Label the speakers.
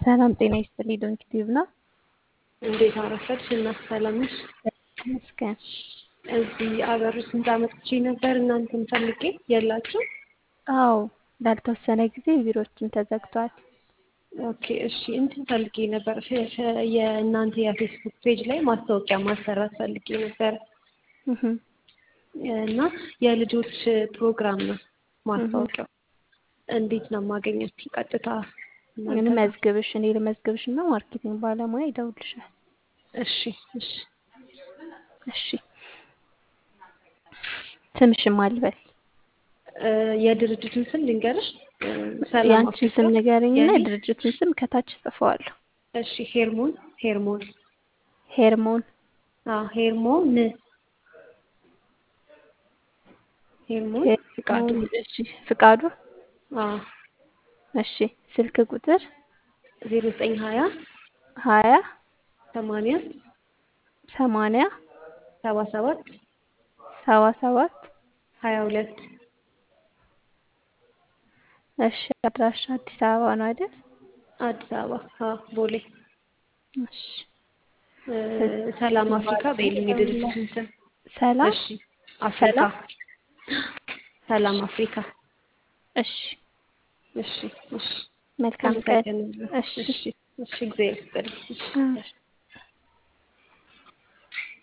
Speaker 1: ሰላም ጤና ይስጥልኝ። ዶንኪ ቲዩብ ነው።
Speaker 2: እንዴት አረፈድሽ? እና ሰላም ነሽ?
Speaker 1: ይመስገን።
Speaker 2: እዚህ አገር ውስጥ ህንፃ መጥቼ ነበር እናንተን ፈልጌ የላችሁ?
Speaker 1: አዎ ላልተወሰነ ጊዜ ቢሮችን ተዘግቷል።
Speaker 2: ኦኬ እሺ። እንትን ፈልጌ ነበር ፌ- ፌ- የእናንተ የፌስቡክ ፔጅ ላይ ማስታወቂያ ማሰራት ፈልጌ ነበር
Speaker 1: እህ
Speaker 2: እና የልጆች ፕሮግራም ነው ማስታወቂያው። እንዴት ነው የማገኛችሁ? ቀጥታ እናንተ
Speaker 1: ምን
Speaker 2: ጋር?
Speaker 1: መዝግብሽ እኔ ልመዝግብሽ እና ማርኬቲንግ ባለሙያ ይደውልሻል።
Speaker 2: እሺ እሺ።
Speaker 1: እሺ ስምሽን ማልበል
Speaker 2: እ፣ የድርጅቱን ስም ልንገርሽ። እ፣ ሰላም
Speaker 1: የአንቺን ስም
Speaker 2: አፍሪካ
Speaker 1: ንገረኝና
Speaker 2: የኔ
Speaker 1: የድርጅቱን ስም ከታች ጽፈዋለሁ።
Speaker 2: እሺ። ሄርሞን ሄርሞን
Speaker 1: ሄርሞን
Speaker 2: አዎ ሄርሞን ሄርሞን ፍቃዱ
Speaker 1: ሄርሞን እሺ ፍቃዱ
Speaker 2: አዎ
Speaker 1: እሺ ስልክ ቁጥር
Speaker 2: ዜሮ ዘጠኝ ሀያ
Speaker 1: ሀያ
Speaker 2: ሰማንያ
Speaker 1: ሰማንያ
Speaker 2: ሰባ ሰባት
Speaker 1: ሰባ ሰባት
Speaker 2: ሀያ ሁለት
Speaker 1: እሺ አድራሻ አዲስ አበባ ነው አይደል?
Speaker 2: አዲስ አበባ አዎ ቦሌ
Speaker 1: እሺ
Speaker 2: እ፣ ሰላም አፍሪካ በይልኝ የድርጅቱን ስም
Speaker 1: ሰላም
Speaker 2: እሺ አፍሪካ
Speaker 1: ሰላም
Speaker 2: ሰላም አፍሪካ
Speaker 1: እሺ
Speaker 2: እሺ እሺ
Speaker 1: መልካም ቀን
Speaker 2: አመሰግናለሁ
Speaker 1: እሺ
Speaker 2: እሺ እሺ እግዚአብሔር ይስጥልኝ እሺ
Speaker 1: አዎ።